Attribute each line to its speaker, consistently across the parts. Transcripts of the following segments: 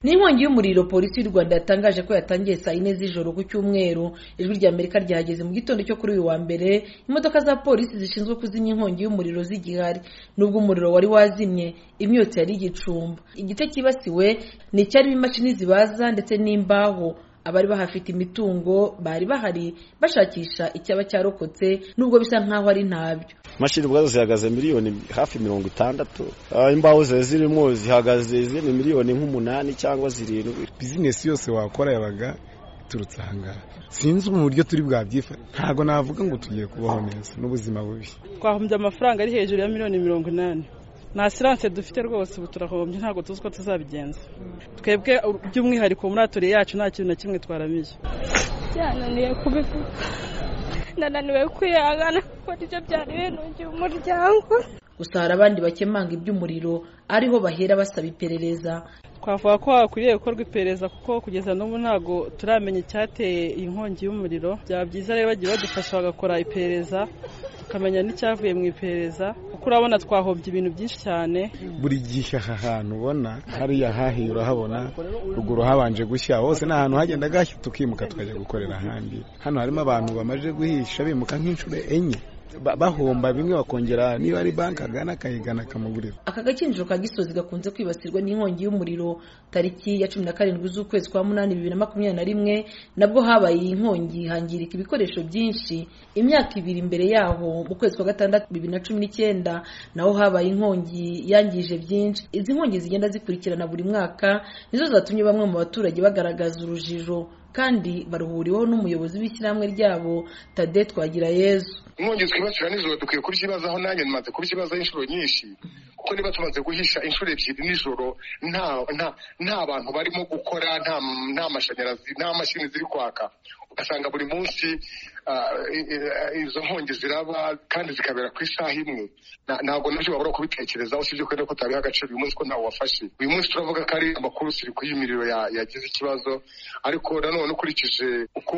Speaker 1: n'inkongi y'umuriro polisi y'u rwanda yatangaje ko yatangiye saa yine z'ijoro ku cyumweru ijwi rya amerika ryahageze mu gitondo cyo kuri uyu wa mbere imodoka za polisi zishinzwe kuzimya inkongi y'umuriro zigihari nubwo umuriro wari wazimye imyotsi yari igicumba igice cyibasiwe ni icyarimo imashini zibaza ndetse n'imbaho abari bahafite imitungo bari bahari bashakisha icyaba cyarokotse nubwo bisa nkaho ari ntabyo
Speaker 2: imashini ubwazo zihagaze miliyoni hafi mirongo itandatu Ah, imbaho zari zirimo zihagaze ziri miliyoni nk'umunani cyangwa zirindwi
Speaker 3: bizinesi yose wakora yabaga iturutse aha ngaha sinzi uburyo turi bwabyifata ntabwo navuga ngo tugiye kubaho neza n'ubuzima bubi
Speaker 4: twahombye amafaranga ari hejuru ya miliyoni mirongo inani nta siranse dufite rwose ubu turahombye ntabwo tuzi uko tuzabigenza twebwe by'umwihariko muri atoriye yacu nta kintu na kimwe twaramiye
Speaker 5: byananiye kubivuga nananiwe kwihangana kuko nibyo byari binungiye umuryango
Speaker 1: gusa hari abandi bakemanga iby'umuriro ariho bahera basaba iperereza
Speaker 4: twavuga ko hakwiriye gukorwa iperereza kuko kugeza n'ubu ntabwo turamenya icyateye iyi nkongi y'umuriro byaba byiza rero bagiye badufasha bagakora iperereza tukamenya n'icyavuye mu iperereza kuko urabona twahombye ibintu byinshi cyane
Speaker 3: buri gihe aha hantu ubona hariya hahiye urahabona ruguru habanje gushya hose ni ahantu hagendaga hashya tukimuka tukajya gukorera ahandi hano harimo abantu bamaze guhisha bimuka nk'inshuro enye ba- bahomba bimwe bakongera niba ari banki agana akayigana akamugurira
Speaker 1: aka gakinjiro ka gisozi gakunze kwibasirwa n'inkongi y'umuriro tariki ya cumi na karindwi z'ukwezi kwa munani bibiri na makumyabiri na rimwe nabwo habaye iyi nkongi hangirika ibikoresho byinshi imyaka ibiri imbere yaho mu kwezi kwa gatandatu bibiri na cumi n'icyenda naho habaye inkongi yangije byinshi izi nkongi zigenda zikurikirana buri mwaka nizo zatumye bamwe mu baturage bagaragaza urujijo kandi baruhuriweho n'umuyobozi w'ishyirahamwe ryabo tade twagira yezu
Speaker 6: inkongi twibasira nijoro dukwiye kubyibazaho nanjye namaze kubyibazaho inshuro nyinshi kuko niba tumaze guhisha inshuro ebyiri nijoro nta nta nta bantu barimo gukora nta nta mashanyarazi nta mashini ziri kwaka ugasanga buri munsi ah, i- i- izo nkongi ziraba kandi zikabera ku isaha imwe Na- ntabwo nabyo wabura kubitekerezaho usibye ko ko tutabiha agaciro uyu munsi ko ntawe wafashe uyu munsi turavuga ko ari amakuru usiri ku y'imiriro ya- yagize ikibazo ariko nanone ukurikije uko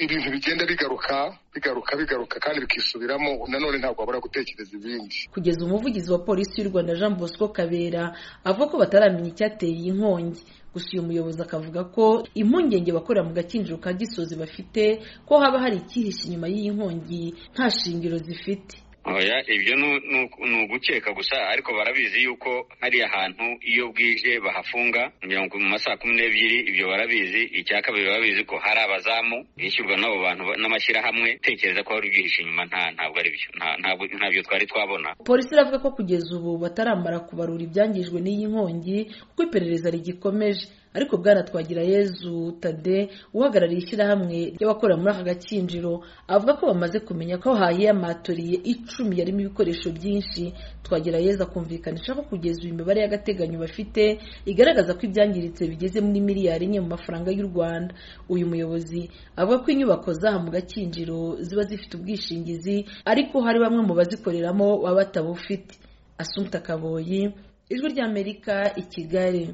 Speaker 6: ibintu bigenda bigaruka bigaruka bigaruka kandi bikisubiramo nanone ntabwo wabura gutekereza ibindi
Speaker 1: kugeza umuvugizi wa polisi y'u rwanda jean bosco kabera avuga ko bataramenya icyateye iyi nkongi gusa uyu muyobozi akavuga ko impungenge abakorera mu gakinjiro ka gisozi bafite ko haba hari icyihishe inyuma y'iyi nkongi nta shingiro zifite
Speaker 7: oya ibyo nu- nu- ni ugukeka gusa ariko barabizi yuko hariya hantu iyo bwije bahafunga mirongo mu masaha cumi n'ebyiri ibyo barabizi icya kabiri barabizi ko hari abazamu bishyurwa n'abo bantu ba- n'amashyirahamwe tekereza ko hari ubyihishe inyuma nta ntabwo ari byo nta- ntabwo- ntabyo twari twabona
Speaker 1: polisi iravuga ko kugeza ubu bataramara kubarura ibyangijwe n'iyi nkongi kuko iperereza rigikomeje ariko bwana twagira yezu tade uhagarariye ishyirahamwe ry'abakorera muri aka gakinjiro avuga ko bamaze kumenya ko hahiye amatoriye icumi yarimo ibikoresho byinshi twagira yezu akumvikanisha ko kugeza ubu imibare y'agateganyo bafite igaragaza ko ibyangiritse bigeze muri miliyari imwe mu mafaranga y'u rwanda uyu muyobozi avuga ko inyubako zaha mu gakinjiro ziba zifite ubwishingizi ariko hari bamwe mu bazikoreramo baba batabufite asumpta kaboyi ijwi ry'amerika i kigali